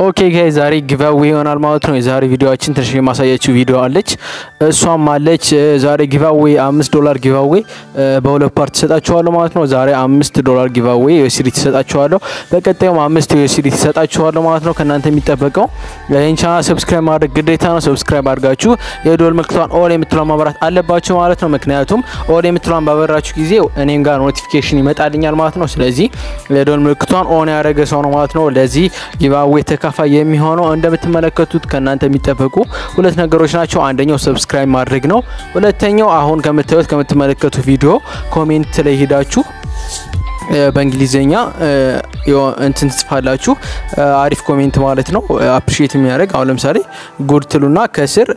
ኦኬ ጋይ ዛሬ ጊቫዌ ይሆናል ማለት ነው። የዛሬ ቪዲዮችን ትንሽ የማሳያችሁ ቪዲዮ አለች። እሷም አለች ዛሬ ጊቫዌ አምስት ዶላር ጊቫዌ በሁለት ፓርት ትሰጣችኋለሁ ማለት ነው። ዛሬ አምስት ዶላር ጊቫዌ ዩኤስዲቲ ትሰጣችኋለሁ። በቀጣዩም አምስት ዩኤስዲቲ ትሰጣችኋለሁ ማለት ነው። ከእናንተ የሚጠበቀው ይህን ቻናል ሰብስክራይብ ማድረግ ግዴታ ነው። ሰብስክራይብ አድርጋችሁ የዶል ምልክቷን ኦል የምትሏን ማብራት አለባችሁ ማለት ነው። ምክንያቱም ኦል የምትሏን ባበራችሁ ጊዜ እኔም ጋር ኖቲፊኬሽን ይመጣልኛል ማለት ነው። ስለዚህ የዶል ምልክቷን ኦን ያደረገ ሰው ነው ማለት ነው ለዚህ ጊቫዌ ተካፋይ የሚሆነው እንደምትመለከቱት ከእናንተ የሚጠበቁ ሁለት ነገሮች ናቸው። አንደኛው ሰብስክራይብ ማድረግ ነው። ሁለተኛው አሁን ከምታዩት ከምትመለከቱ ቪዲዮ ኮሜንት ላይ ሄዳችሁ በእንግሊዝኛ እንትን ትጽፋላችሁ። አሪፍ ኮሜንት ማለት ነው። አፕሪሺየት የሚያደርግ አሁን ለምሳሌ ጉድ ትሉና ከስር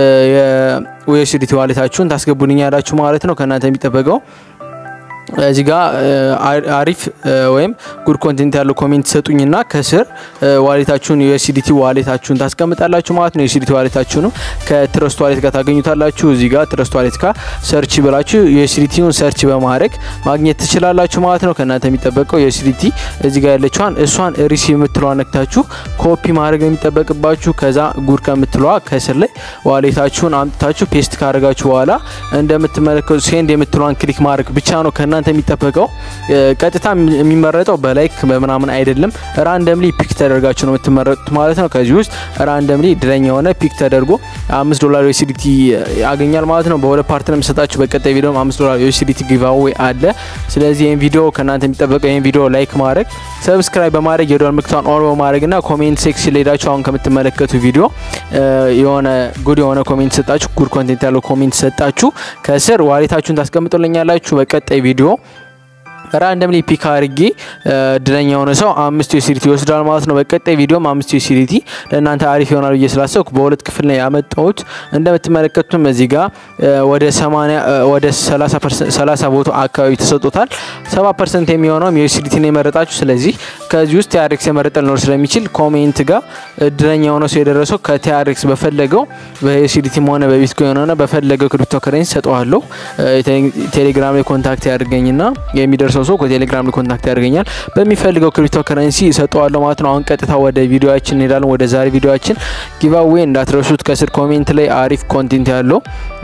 የዩኤስዲቲ ዋሌታችሁን ታስገቡልኛላችሁ ማለት ነው። ከእናንተ የሚጠበቀው እዚህ ጋር አሪፍ ወይም ጉድ ኮንቴንት ያለው ኮሜንት ሰጡኝና ከስር ዋሌታችሁን ዩኤስዲቲ ዋሌታችሁን ታስቀምጣላችሁ ማለት ነው። ዩኤስዲቲ ዋሌታችሁንም ከትረስት ዋሌት ጋር ታገኙታላችሁ። እዚህ ጋር ትረስት ዋሌት ጋር ሰርች ብላችሁ ዩኤስዲቲውን ሰርች በማድረግ ማግኘት ትችላላችሁ ማለት ነው። ከእናንተ የሚጠበቀው ዩኤስዲቲ እዚህ ጋር ያለችዋን እሷን ሪሲቭ የምትለዋ ነክታችሁ ኮፒ ማድረግ የሚጠበቅባችሁ። ከዛ ጉድ ከምትለዋ ከስር ላይ ዋሌታችሁን አምጥታችሁ ፔስት ካደረጋችሁ በኋላ እንደምትመለከቱ ሴንድ የምትለዋን ክሊክ ማድረግ ብቻ ነው ከእናንተ የሚጠበቀው ቀጥታ የሚመረጠው በላይክ በምናምን አይደለም። ራንደምሊ ፒክ ተደርጋችሁ ነው የምትመረጡት ማለት ነው። ከዚህ ውስጥ ራንደምሊ ድረኛ የሆነ ፒክ ተደርጎ አምስት ዶላር ዩኤስዲቲ ያገኛል ማለት ነው። በሁለት ፓርት ነው የምሰጣችሁ። በቀጣይ ቪዲዮም አምስት ዶላር ዩኤስዲቲ ጊቫዌ አለ። ስለዚህ ይህን ቪዲዮ ከእናንተ የሚጠበቀው ይህን ቪዲዮ ላይክ ማድረግ፣ ሰብስክራይብ በማድረግ የዶላር ምልክቷን ኦን በማድረግ ና ኮሜንት ሴክሽን ላይ ሄዳችሁ አሁን ከምትመለከቱ ቪዲዮ የሆነ ጉድ የሆነ ኮሜንት ሰጣችሁ፣ ጉድ ኮንቴንት ያለው ኮሜንት ሰጣችሁ ከስር ዋሌታችሁን ታስቀምጡልኛላችሁ። በቀጣይ ቪዲዮ ራንደምሊ ፒክ አድርጌ እድለኛ የሆነ ሰው አምስት ዩኤስዲቲ ይወስዳል ማለት ነው። በቀጣይ ቪዲዮም አምስት ዩኤስዲቲ ለእናንተ አሪፍ ይሆናል ብዬ ስላሰብኩ በሁለት ክፍል ነው ያመጣሁት። እንደምትመለከቱትም እዚህ ጋር ወደ 80 ወደ 30 ቦታ አካባቢ ተሰጥቶታል። 70 ፐርሰንት የሚሆነውም ዩኤስዲቲ ነው የመረጣችሁ። ስለዚህ ከዚህ ውስጥ ቲአርኤክስ የመረጠ ሊኖር ስለሚችል ኮሜንት ጋር እድለኛ የሆነ ሰው የደረሰው ከቲአርኤክስ በፈለገው በዩኤስዲቲም ሆነ በቢትኮይን ሆነ በፈለገው ክሪፕቶ ከረንሲ ሰጠዋለሁ። ቴሌግራም ላይ ኮንታክት ያድርገኝና የሚደርሰው ሰው ከቴሌግራም ላይ ኮንታክት ያደርገኛል። በሚፈልገው ክሪፕቶ ከረንሲ ሰጠዋለሁ ማለት ነው። አሁን ቀጥታ ወደ ቪዲዮችን እንሄዳለን። ወደ ዛሬ ቪዲዮችን ጊቫዌ እንዳትረሱት። ከስር ኮሜንት ላይ አሪፍ ኮንቴንት ያለው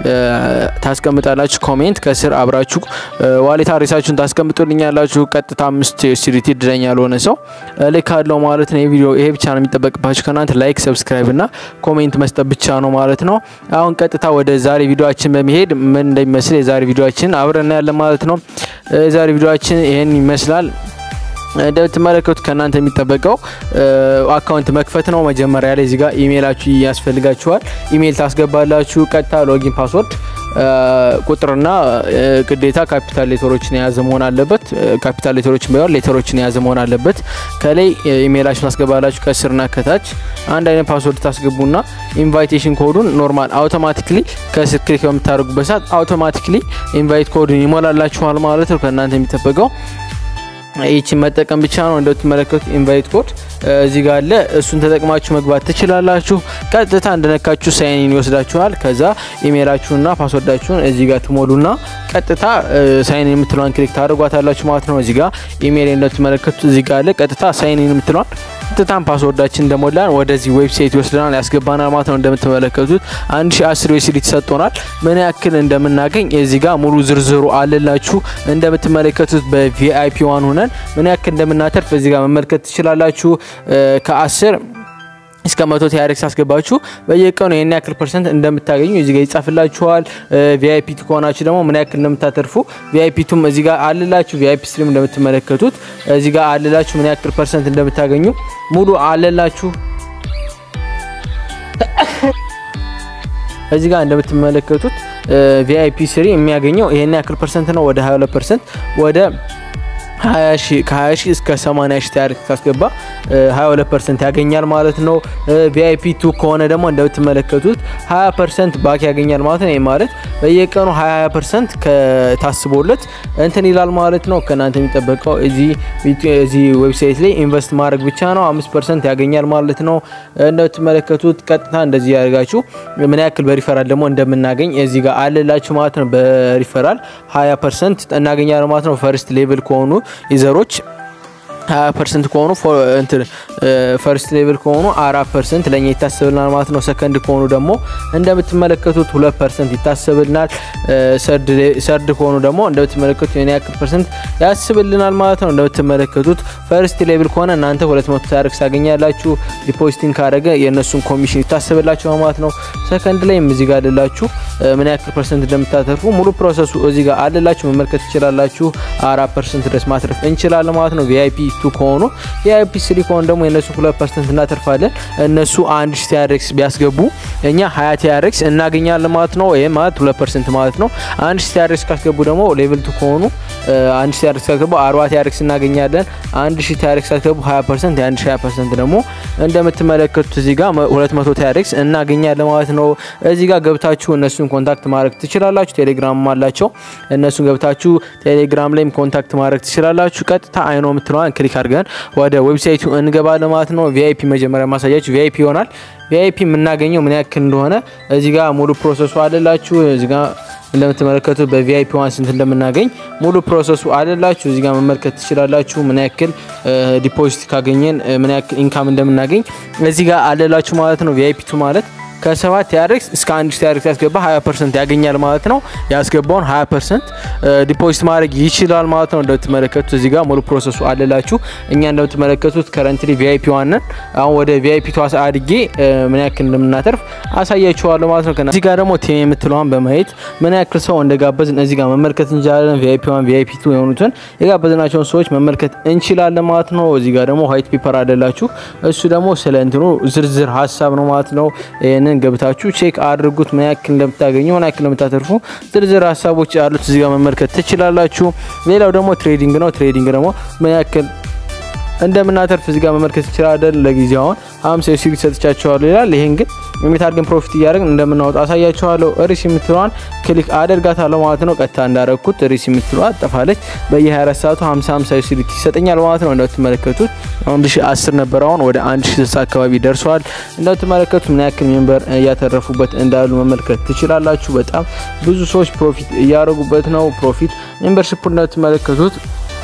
ታስቀምጣላችሁ። ኮሜንት ከስር አብራችሁ ዋሌት አድሬሳችሁን ታስቀምጡልኛላችሁ። ቀጥታ አምስት ዩኤስዲቲ እድለኛ ያልሆነ ሰው ልክ አለው ማለት ነው። ቪዲዮ ይሄ ብቻ ነው የሚጠበቅባችሁ ከእናንተ ላይክ፣ ሰብስክራይብ እና ኮሜንት መስጠት ብቻ ነው ማለት ነው። አሁን ቀጥታ ወደ ዛሬ ቪዲዮችን በመሄድ ምን እንደሚመስል የዛሬ ቪዲዮችን አብረን ያለን ማለት ነው። የዛሬ ቪዲዮችን ይሄን ይመስላል። እንደምትመለከቱት ከእናንተ የሚጠበቀው አካውንት መክፈት ነው። መጀመሪያ ላይ እዚጋ ኢሜይላችሁ ያስፈልጋችኋል። ኢሜይል ታስገባላችሁ። ቀጥታ ሎጊን ፓስወርድ ቁጥርና ግዴታ ካፒታል ሌተሮችን የያዘ መሆን አለበት። ካፒታል ሌተሮችን ባይሆን ሌተሮችን የያዘ መሆን አለበት። ከላይ ኢሜይላችሁን ታስገባላችሁ። ከስርና ከታች አንድ አይነት ፓስወርድ ታስገቡና ኢንቫይቴሽን ኮዱን ኖርማል አውቶማቲክሊ ከስር ክሊክ በምታደርጉበት ሰዓት አውቶማቲክሊ ኢንቫይት ኮዱን ይሞላላችኋል ማለት ነው። ከእናንተ የሚጠበቀው ይችን መጠቀም ብቻ ነው። እንደምትመለከቱት ኢንቫይት ኮድ እዚህ ጋር አለ። እሱን ተጠቅማችሁ መግባት ትችላላችሁ። ቀጥታ እንደነካችሁ ሳይን ይወስዳችኋል። ከዛ ኢሜይላችሁንና ፓስወርዳችሁን እዚህ ጋር ትሞሉና ቀጥታ ሳይን የምትለዋን ክሊክ ታደርጓታላችሁ ማለት ነው። እዚህ ጋር ኢሜይል እንደምትመለከቱት እዚህ ጋር አለ። ቀጥታ ሳይን የምትለዋን ቀጥታን ፓስወርዳችን እንደሞላን ወደዚህ ዌብሳይት ይወስደናል፣ ያስገባናል ማለት ነው። እንደምትመለከቱት አንድ ሺ አስር ዩኤስዲ ተሰጥቶናል። ምን ያክል እንደምናገኝ እዚህ ጋር ሙሉ ዝርዝሩ አለላችሁ። እንደምትመለከቱት በቪአይፒ ዋን ሆነን ምን ያክል እንደምናተርፍ እዚህ ጋር መመልከት ትችላላችሁ። ከአስር እስከ መቶ ቲአርኤክስ አስገባችሁ በየቀኑ ይህን ያክል ፐርሰንት እንደምታገኙ እዚህ ጋር ይጻፍላችኋል። ቪአይፒ ከሆናችሁ ደግሞ ምን ያክል እንደምታተርፉ ቪአይፒ ቱም እዚህ ጋር አልላችሁ። ቪአይፒ ስትሪም እንደምትመለከቱት እዚህ ጋር አልላችሁ ምን ያክል ፐርሰንት እንደምታገኙ ሙሉ አልላችሁ። እዚህ ጋር እንደምትመለከቱት ቪአይፒ ስሪ የሚያገኘው ይህን ያክል ፐርሰንት ነው። ወደ 22 ፐርሰንት ወደ ከ20 ሺህ እስከ 80 ሺህ ቲአርኤክስ ካስገባ 22 ፐርሰንት ያገኛል ማለት ነው። ቪአይፒ ቱ ከሆነ ደግሞ እንደምትመለከቱት 20 ፐርሰንት ባክ ያገኛል ማለት ነው። ይህ ማለት በየቀኑ 20 ፐርሰንት ከታስቦለት እንትን ይላል ማለት ነው። ከእናንተ የሚጠበቀው እዚህ ዌብሳይት ላይ ኢንቨስት ማድረግ ብቻ ነው። 5 ፐርሰንት ያገኛል ማለት ነው። እንደምትመለከቱት ቀጥታ እንደዚህ ያደርጋችሁ ምን ያክል በሪፈራል ደግሞ እንደምናገኝ እዚህ ጋር አለላችሁ ማለት ነው። በሪፈራል 20 ፐርሰንት እናገኛለን ማለት ነው። ፈርስት ሌቭል ከሆኑ ዩዘሮች 20 ፐርሰንት ከሆኑ እንትን ፈርስት ሌቭል ከሆኑ አራት ፐርሰንት ለእኛ ይታሰብልናል ማለት ነው። ሰከንድ ከሆኑ ደግሞ እንደምትመለከቱት ሁለት ፐርሰንት ይታሰብልናል። ሰርድ ከሆኑ ደግሞ እንደምትመለከቱት የሆነ ያክል ፐርሰንት ያስብልናል ማለት ነው። እንደምትመለከቱት ፈርስት ሌቭል ከሆነ እናንተ 200 ታሪክስ ታገኛላችሁ። ዲፖዚቲንግ ካደረገ የእነሱን ኮሚሽን ይታሰብላችሁ ማለት ነው። ሰከንድ ላይም እዚህ ጋር አለላችሁ ምን ያክል ፐርሰንት እንደምታተርፉ ሙሉ ፕሮሰሱ እዚህ ጋር አለላችሁ መመልከት ትችላላችሁ። አራት ፐርሰንት ድረስ ማትረፍ እንችላለን ማለት ነው። ቪአይፒ ቱ ከሆኑ ቪአይፒ ስሪ ከሆኑ ደግሞ የእነሱ ሁለት ፐርሰንት እናተርፋለን። እነሱ አንድ ሺ ቲያሬክስ ቢያስገቡ እኛ ሀያ ቲያሬክስ እናገኛለን ማለት ነው። ይህ ማለት ሁለት ፐርሰንት ማለት ነው። አንድ ሺ ቲያሬክስ ካስገቡ ደግሞ ሌቭል ቱ ከሆኑ አንድ ሺ ቲያሬክስ ካስገቡ አርባ ቲያሬክስ እናገኛለን። አንድ ሺ ቲያሬክስ ካስገቡ ሀያ ፐርሰንት የአንድ ሺ ሀያ ፐርሰንት ደግሞ እንደምትመለከቱት እዚህ ጋር ሁለት መቶ ቲያሬክስ እናገኛለን ማለት ነው። እዚህ ጋር ገብታችሁ እነሱን ኮንታክት ማድረግ ትችላላችሁ። ቴሌግራም አላቸው። እነሱን ገብታችሁ ቴሌግራም ላይም ኮንታክት ማድረግ ትችላላችሁ። ቀጥታ አይኖ የምትለዋን ክሊክ አድርገን ወደ ዌብሳይቱ እንገባለን ማለት ነው። ቪአይፒ መጀመሪያ ማሳያችሁ ቪአይፒ ይሆናል። ቪአይፒ የምናገኘው ምን ያክል እንደሆነ እዚህ ጋር ሙሉ ፕሮሰሱ አለላችሁ። እዚህ ጋር እንደምትመለከቱት በቪአይፒ ዋን ስንት እንደምናገኝ ሙሉ ፕሮሰሱ አለላችሁ። እዚህ ጋር መመልከት ትችላላችሁ። ምን ያክል ዲፖዚት ካገኘን ምን ያክል ኢንካም እንደምናገኝ እዚህ ጋር አለላችሁ ማለት ነው። ቪአይፒ ቱ ማለት ከሰባት ቲያሬክስ እስከ አንድ ቲያሬክስ ያስገባ 20 ፐርሰንት ያገኛል ማለት ነው። ያስገባውን 20 ፐርሰንት ዲፖዚት ማድረግ ይችላል ማለት ነው። እንደምትመለከቱት እዚህ ጋር ሙሉ ፕሮሰሱ አለላችሁ። እኛ እንደምትመለከቱት ከረንትሊ ቪአይፒ ዋንን አሁን ወደ ቪአይፒ ቷ አድጌ ምን ያክል እንደምናተርፍ አሳያችኋለሁ ማለት ነው። እዚህ ጋር ደግሞ ቴም የምትለዋን በማየት ምን ያክል ሰው እንደጋበዝን እዚህ ጋር መመልከት እንችላለን። ቪአይፒ ዋን ቪአይፒ ቱ የሆኑትን የጋበዝናቸውን ሰዎች መመልከት እንችላለን ማለት ነው። እዚህ ጋር ደግሞ ዋይት ፔፐር አለላችሁ። እሱ ደግሞ ስለ እንትኑ ዝርዝር ሀሳብ ነው ማለት ነው። ይህንን ገብታችሁ ቼክ አድርጉት። ምን ያክል እንደምታገኙ ምን ያክል እንደምታተርፉ ዝርዝር ሀሳቦች ያሉት እዚህ ጋር መመልከት ትችላላችሁ። ሌላው ደግሞ ትሬዲንግ ነው። ትሬዲንግ ደግሞ ምን ያክል እንደምናተርፍ እዚህ ጋር መመልከት ይችላለን። ለጊዜው አሁን 50 ዩሲዲ ሰጥቻቸዋለሁ ይላል። ይሄን ግን እንዴት አድርገን ፕሮፊት እያደረግን እንደምናወጣ አሳያችኋለሁ። ሪስ የምትለዋን ክሊክ አደርጋታለሁ ማለት ነው። ቀጥታ እንዳረግኩት ሪስ የምትለዋ ጠፋለች። በየ24 ሰዓቱ 50 50 ዩሲዲ ይሰጠኛል ማለት ነው። እንደምትመለከቱት 1010 ነበር፣ አሁን ወደ 1060 አካባቢ ደርሷል። እንደምትመለከቱት ምን ያክል ሜምበር እያተረፉበት እንዳሉ መመልከት ትችላላችሁ። በጣም ብዙ ሰዎች ፕሮፊት እያደረጉበት ነው። ፕሮፊት ሜምበርሺፕ እንደምትመለከቱት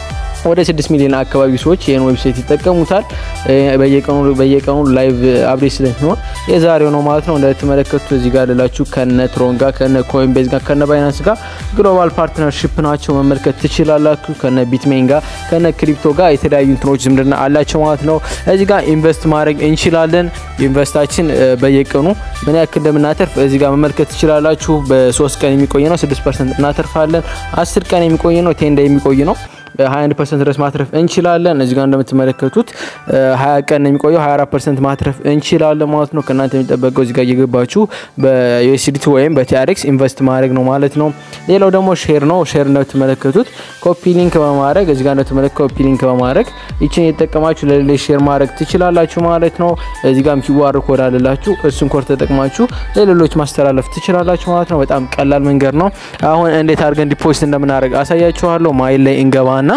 ወደ 6 ሚሊዮን አካባቢ ሰዎች ይህን ዌብሳይት ይጠቀሙታል። በየቀኑ በየቀኑ ላይቭ አፕዴት ስለሚሆን የዛሬው ነው ማለት ነው። እንደተመለከቱት እዚህ ጋር ላላችሁ ከነ ትሮን ጋር ከነ ኮይንቤዝ ጋር ከነ ባይናንስ ጋር ግሎባል ፓርትነርሺፕ ናቸው መመልከት ትችላላችሁ። ከነ ቢትሜን ጋር ከነ ክሪፕቶ ጋር የተለያዩ እንትኖች ዝምድና አላቸው ማለት ነው። እዚህ ጋር ኢንቨስት ማድረግ እንችላለን። ኢንቨስታችን በየቀኑ ምን ያክል እንደምናተርፍ እዚህ ጋር መመልከት ትችላላችሁ። በሶስት ቀን የሚቆይ ነው 6 ፐርሰንት እናተርፋለን። 10 ቀን የሚቆይ ነው ቴንዳ የሚቆይ ነው 21 ፐርሰንት ድረስ ማትረፍ እንችላለን። እዚህ ጋር እንደምትመለከቱት 20 ቀን የሚቆየው 24 ፐርሰንት ማትረፍ እንችላለን ማለት ነው። ከእናንተ የሚጠበቀው እዚህ ጋር እየገባችሁ በዩኤስዲቲ ወይም በቲአርኤክስ ኢንቨስት ማድረግ ነው ማለት ነው። ሌላው ደግሞ ሼር ነው። ሼር እንደምትመለከቱት ኮፒ ሊንክ በማድረግ እዚህ ጋር እንደምትመለከቱት ኮፒ ሊንክ በማድረግ ይችን የተጠቀማችሁ ለሌሎች ሼር ማድረግ ትችላላችሁ ማለት ነው። እዚህ ጋርም ኪዋር ኮድ አለላችሁ። እሱን ኮድ ተጠቅማችሁ ለሌሎች ማስተላለፍ ትችላላችሁ ማለት ነው። በጣም ቀላል መንገድ ነው። አሁን እንዴት አድርገን ዲፖዚት እንደምናደርግ አሳያችኋለሁ። ማይል ላይ እንገባ ና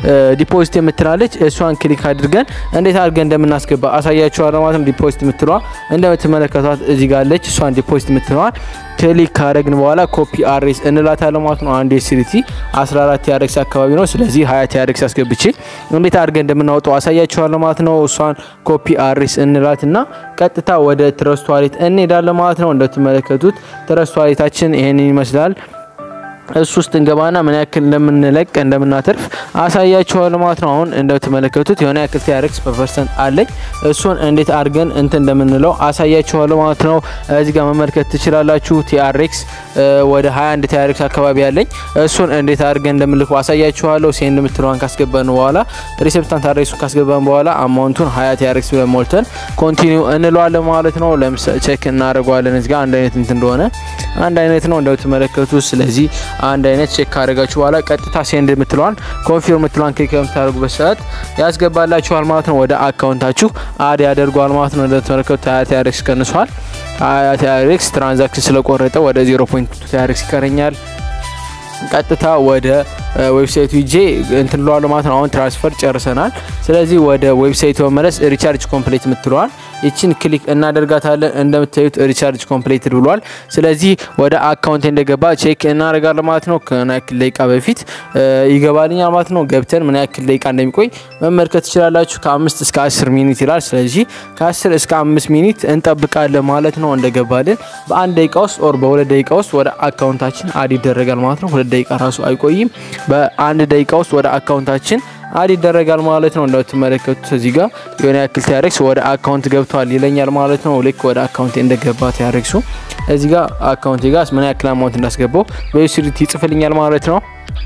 ዲፖዚት የምትላለች እሷን ክሊክ አድርገን እንዴት አድርገን እንደምናስገባ አሳያችኋለሁ ማለት ነው። ዲፖዚት የምትለዋ እንደምትመለከቷት እዚህ ጋር አለች። እሷን ዲፖዚት የምትለዋን ክሊክ ካደረግን በኋላ ኮፒ አድሬስ እንላታለን ማለት ነው። አንድ ኤስዲቲ 14 ቲአርኤክስ አካባቢ ነው። ስለዚህ 20 ቲአርኤክስ አስገብቼ እንዴት አድርገን እንደምናወጣው አሳያችኋለሁ ማለት ነው። እሷን ኮፒ አድሬስ እንላት እና ቀጥታ ወደ ትረስት ዋሌት እንሄዳለን ማለት ነው። እንደምትመለከቱት ትረስት ዋሌታችን ይሄንን ይመስላል። እሱ ውስጥ እንገባና ምን ያክል እንደምንለቅ እንደምናተርፍ አሳያችኋለሁ ማለት ነው። አሁን እንደምትመለከቱት የሆነ ያክል ቲአርኤክስ በፐርሰንት አለኝ። እሱን እንዴት አድርገን እንትን እንደምንለው አሳያችኋለሁ ማለት ነው። እዚህ ጋር መመልከት ትችላላችሁ። ቲአርኤክስ ወደ 21 ቲአርኤክስ አካባቢ አለኝ። እሱን እንዴት አድርገን እንደምንልከው አሳያችኋለሁ። ሴንድ የምትለዋን ካስገባን በኋላ ሪሴፕታንት አድሬሱን ካስገባን በኋላ አማውንቱን 20 ቲአርኤክስ ብለን ሞልተን ኮንቲኒው እንለዋለን ማለት ነው። ለምሳሌ ቼክ እናደርገዋለን። እዚህ ጋር አንድ አይነት እንትን እንደሆነ አንድ አይነት ነው እንደምትመለከቱት ስለዚህ አንድ አይነት ቼክ ካደረጋችሁ በኋላ ቀጥታ ሴንድ የምትለዋን ኮንፊርም የምትለዋን ክሊክ በምታደርጉበት ሰዓት ያስገባላችኋል ማለት ነው። ወደ አካውንታችሁ አድ ያደርገዋል ማለት ነው። እንደተመለከቱት ሀያ ቲአርኤክስ ቀንሷል። ሀያ ቲአርኤክስ ትራንዛክሽን ስለቆረጠ ወደ ዜሮ ፖይንት ቲአርኤክስ ይቀረኛል። ቀጥታ ወደ ዌብሳይቱ ሂጄ እንትን ለዋለሁ ማለት ነው። አሁን ትራንስፈር ጨርሰናል። ስለዚህ ወደ ዌብሳይቱ መመለስ ሪቻርጅ ኮምፕሌት የምትለዋል ይችን ክሊክ እናደርጋታለን። እንደምታዩት ሪቻርጅ ኮምፕሌትድ ብሏል። ስለዚህ ወደ አካውንት እንደገባ ቼክ እናደርጋለን ማለት ነው። ከምን ያክል ደቂቃ በፊት ይገባልኛል ማለት ነው። ገብተን ምን ያክል ደቂቃ እንደሚቆይ መመልከት ትችላላችሁ። ከአምስት እስከ አስር ሚኒት ይላል። ስለዚህ ከአስር እስከ አምስት ሚኒት እንጠብቃለን ማለት ነው። እንደገባልን በአንድ ደቂቃ ውስጥ ኦር በሁለት ደቂቃ ውስጥ ወደ አካውንታችን አድ ይደረጋል ማለት ነው። ሁለት ደቂቃ ራሱ አይቆይም። በአንድ ደቂቃ ውስጥ ወደ አካውንታችን አድ ይደረጋል ማለት ነው። እንደምትመለከቱት እዚህ ጋር የሆነ ያክል ቲያሬክስ ወደ አካውንት ገብቷል ይለኛል ማለት ነው። ልክ ወደ አካውንት እንደገባ ቲያሬክሱ እዚህ ጋር አካውንት ጋር ምን ያክል አማውንት እንዳስገባው በዩሲዲቲ ይጽፍልኛል ማለት ነው።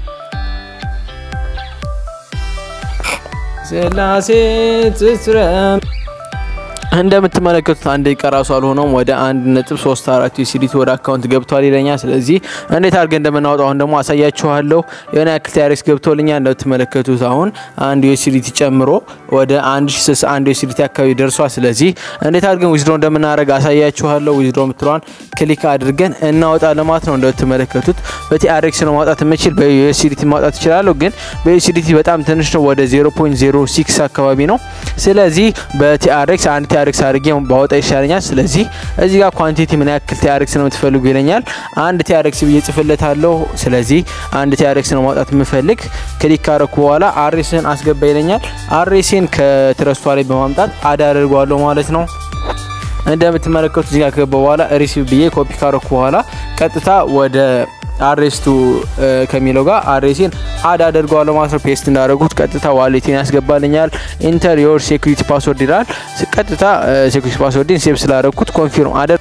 ስላሴ ትስረ እንደምትመለከቱት አንድ ደቂቃ ራሱ አልሆነውም ወደ አንድ ነጥብ ሶስት አራት ዩሲዲቲ ወደ አካውንት ገብቷል ይለኛል። ስለዚህ እንዴት አድርገን እንደምናወጣው አሁን ደግሞ አሳያችኋለሁ። የሆነ ያክል ቲያሬክስ ገብቶልኛል። እንደምትመለከቱት አሁን አንድ ዩሲዲቲ ጨምሮ ወደ አንድ ሺ ስልሳ አንድ ዩሲዲቲ አካባቢ ደርሷል። ስለዚህ እንዴት አድርገን ዊዝድሮ እንደምናደርግ አሳያችኋለሁ። ዊዝድሮ የምትለዋን ክሊክ አድርገን እናወጣለን ማለት ነው። እንደምትመለከቱት በቲአርኤክስ ነው ማውጣት የምችል በዩሲዲቲ ማውጣት እችላለሁ፣ ግን በዩሲዲቲ በጣም ትንሽ ነው። ወደ 0.06 አካባቢ ነው። ስለዚህ በቲአርኤክስ አንድ ቲአርኤክስ አድርጌ ባወጣ ይሻለኛል። ስለዚህ እዚህ ጋር ኳንቲቲ ምን ያክል ቲአርኤክስ ነው የምትፈልጉ ይለኛል። አንድ ቲአርኤክስ ብዬ ጽፍለታለሁ። ስለዚህ አንድ ቲአርኤክስ ነው ማውጣት የምፈልግ። ክሊክ ካረኩ በኋላ አሬስን አስገባ ይለኛል። አሬሴን ከትረስቷ ላይ በማምጣት አድ አድርገዋለሁ ማለት ነው። እንደምትመለከቱት እዚህ ጋር ከገባ በኋላ ሪሲቭ ብዬ ኮፒ ካረኩ በኋላ ቀጥታ ወደ አሬስቱ ከሚለው ጋር አሬሴን አድ አደርገዋለሁ ማለት ነው። ፔስት እንዳደረጉት ቀጥታ ዋሌቴን ያስገባልኛል። ኢንተር ዮር ሴኩሪቲ ፓስወርድ ይላል። ቀጥታ ሴኩሪቲ ፓስወርድን ሴቭ ስላደረግኩት ኮንፊርም አደር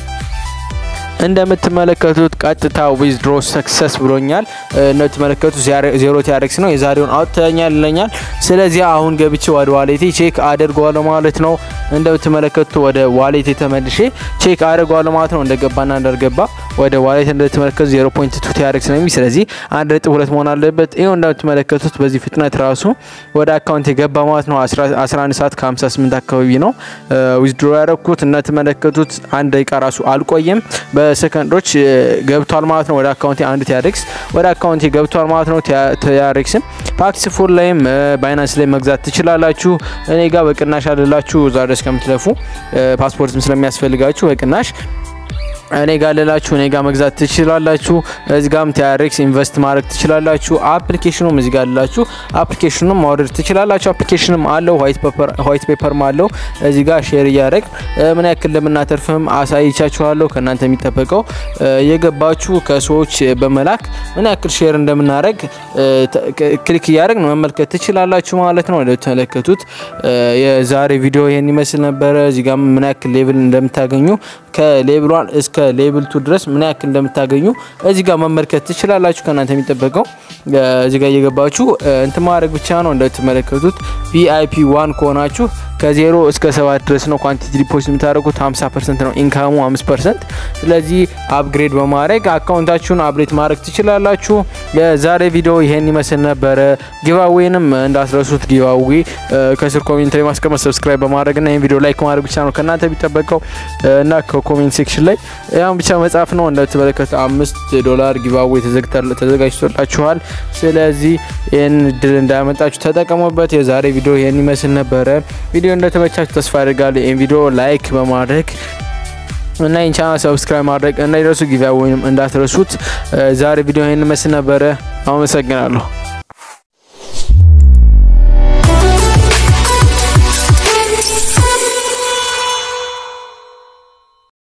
እንደምትመለከቱት ቀጥታ ዊዝድሮ ሰክሰስ ብሎኛል። እንደምትመለከቱት ዜሮ ቲአርኤክስ ነው የዛሬውን አውጥተኛል ይለኛል። ስለዚህ አሁን ገብቼ ወደ ዋሌቴ ቼክ አደርገዋለሁ ማለት ነው። እንደምትመለከቱት ወደ ዋሌቴ ተመልሼ ቼክ አደርገዋለሁ ማለት ነው። እንደገባና እንዳልገባ ወደ ዋሌት እንደምትመለከቱት 0.2 ቲአርኤክስ ነው የሚል ስለዚህ አንድ ነጥብ ሁለት መሆን አለበት። ይኸው እንደምትመለከቱት በዚህ ፍጥነት ራሱ ወደ አካውንት የገባ ማለት ነው። 11 ሰዓት ከ58 አካባቢ ነው ዊዝድሮ ያደረግኩት። እንደምትመለከቱት አንድ ደቂቃ ራሱ አልቆየም። በሰከንዶች ገብቷል ማለት ነው። ወደ አካውንቴ አንድ ቲአርኤክስ ወደ አካውንቴ ገብቷል ማለት ነው። ቲአርኤክስን ፓክስ ፉል ላይም ባይናንስ ላይ መግዛት ትችላላችሁ። እኔ ጋር በቅናሽ አለላችሁ እዛ ድረስ ከምትለፉ ፓስፖርትም ስለሚያስፈልጋችሁ በቅናሽ እኔ ጋር ልላችሁ እኔ ጋር መግዛት ትችላላችሁ። እዚህ ጋርም ቲአርኤክስ ኢንቨስት ማድረግ ትችላላችሁ። አፕሊኬሽኑም እዚህ ጋር ልላችሁ አፕሊኬሽኑም ማውረድ ትችላላችሁ። አፕሊኬሽንም አለው ዋይት ፔፐርም አለው። እዚህ ጋር ሼር እያደረግ ምን ያክል እንደምናተርፍም አሳይቻችኋለሁ። ከእናንተ የሚጠበቀው የገባችሁ ከሰዎች በመላክ ምን ያክል ሼር እንደምናደረግ ክሊክ እያደረግ መመልከት ትችላላችሁ ማለት ነው። እንደተመለከቱት የዛሬ ቪዲዮ ይህን ይመስል ነበረ። እዚህ ጋር ምን ያክል ሌብል እንደምታገኙ ከሌብል ዋን እስከ ሌብል ቱ ድረስ ምን ያክል እንደምታገኙ እዚህ ጋር መመልከት ትችላላችሁ። ከእናንተ የሚጠበቀው እዚህ ጋር እየገባችሁ እንትን ማድረግ ብቻ ነው። እንደምትመለከቱት ቪአይፒ ዋን ከሆናችሁ ከዜሮ እስከ ሰባት ድረስ ነው ኳንቲቲ ዲፖዚት የምታደርጉት 50 ፐርሰንት ነው ኢንካሙ 5 ፐርሰንት። ስለዚህ አፕግሬድ በማድረግ አካውንታችሁን አፕዴት ማድረግ ትችላላችሁ። የዛሬ ቪዲዮ ይሄን ይመስል ነበረ። ጊቫዌንም እንዳስረሱት ጊቫዌ ከስር ኮሜንት ላይ ማስቀመጥ፣ ሰብስክራይብ በማድረግ እና ይህን ቪዲዮ ላይክ ማድረግ ብቻ ነው ከእናንተ የሚጠበቀው እና ከኮሜንት ሴክሽን ላይ ያን ብቻ መጻፍ ነው። እንደምትመለከቱ አምስት ዶላር ጊቫዌ ተዘጋጅቶላችኋል። ስለዚህ ይህን እድል እንዳያመጣችሁ ተጠቀሙበት። የዛሬ ቪዲዮ ይህን ይመስል ነበረ። ቪዲዮ እንደተመቻችሁ ተስፋ አድርጋለሁ። ይህን ቪዲዮ ላይክ በማድረግ እና ይህን ቻናል ሰብስክራይብ ማድረግ እንዳይረሱ፣ ጊዜያዊንም እንዳትረሱት። ዛሬ ቪዲዮ ይህን ይመስል ነበረ። አመሰግናለሁ።